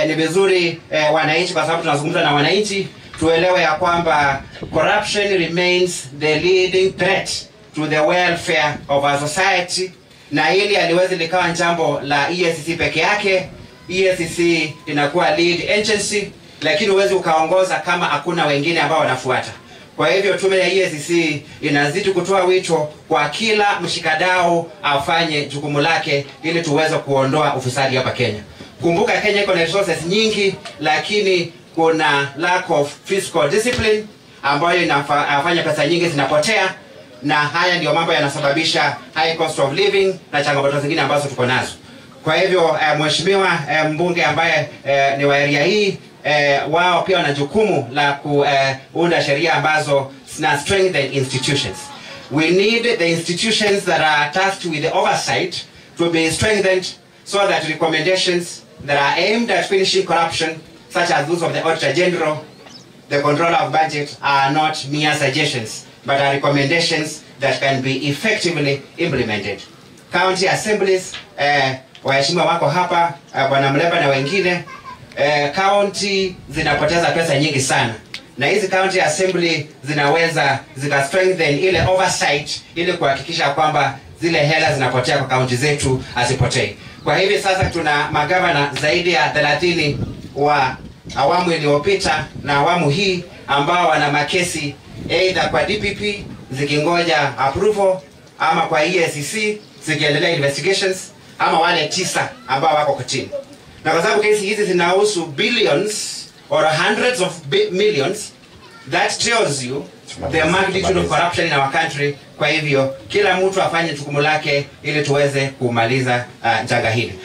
eh, ni vizuri eh, wananchi, kwa sababu tunazungumza na wananchi, tuelewe ya kwamba corruption remains the leading threat to the welfare of our society, na hili haliwezi likawa jambo la EACC peke yake. EACC inakuwa lead agency, lakini huwezi ukaongoza kama hakuna wengine ambao wanafuata. Kwa hivyo tume ya EACC inazidi kutoa wito kwa kila mshikadau afanye jukumu lake ili tuweze kuondoa ufisadi hapa Kenya. Kumbuka Kenya iko na resources nyingi, lakini kuna lack of fiscal discipline ambayo inafanya pesa nyingi zinapotea, na haya ndio mambo yanasababisha high cost of living na changamoto zingine ambazo tuko nazo. Kwa hivyo eh, mheshimiwa eh, mbunge ambaye eh, ni wa area hii eh, wao pia wana jukumu la kuunda eh, sheria ambazo zina strengthen institutions. We need the institutions that are tasked with the oversight to be strengthened so that recommendations that are aimed at finishing corruption, such as those of the Auditor General, the Controller of Budget, are not mere suggestions, but are recommendations that can be effectively implemented. County assemblies, eh, waheshimiwa wako hapa, eh, Bwana Mleba na wengine, eh, county zinapoteza pesa nyingi sana na hizi county assembly zinaweza zika strengthen ile oversight ili kuhakikisha kwamba zile hela zinapotea kwa kaunti zetu asipotei. Kwa hivi sasa tuna magavana zaidi ya 30 wa awamu iliyopita na awamu hii ambao wana makesi either kwa DPP zikingoja approval ama kwa EACC zikiendelea investigations ama wale tisa ambao wako kotini na kwa sababu kesi hizi zinahusu billions or hundreds of bi- millions that tells you the magnitude of corruption in our country kwa hivyo kila mtu afanye jukumu lake ili tuweze kumaliza uh, janga hili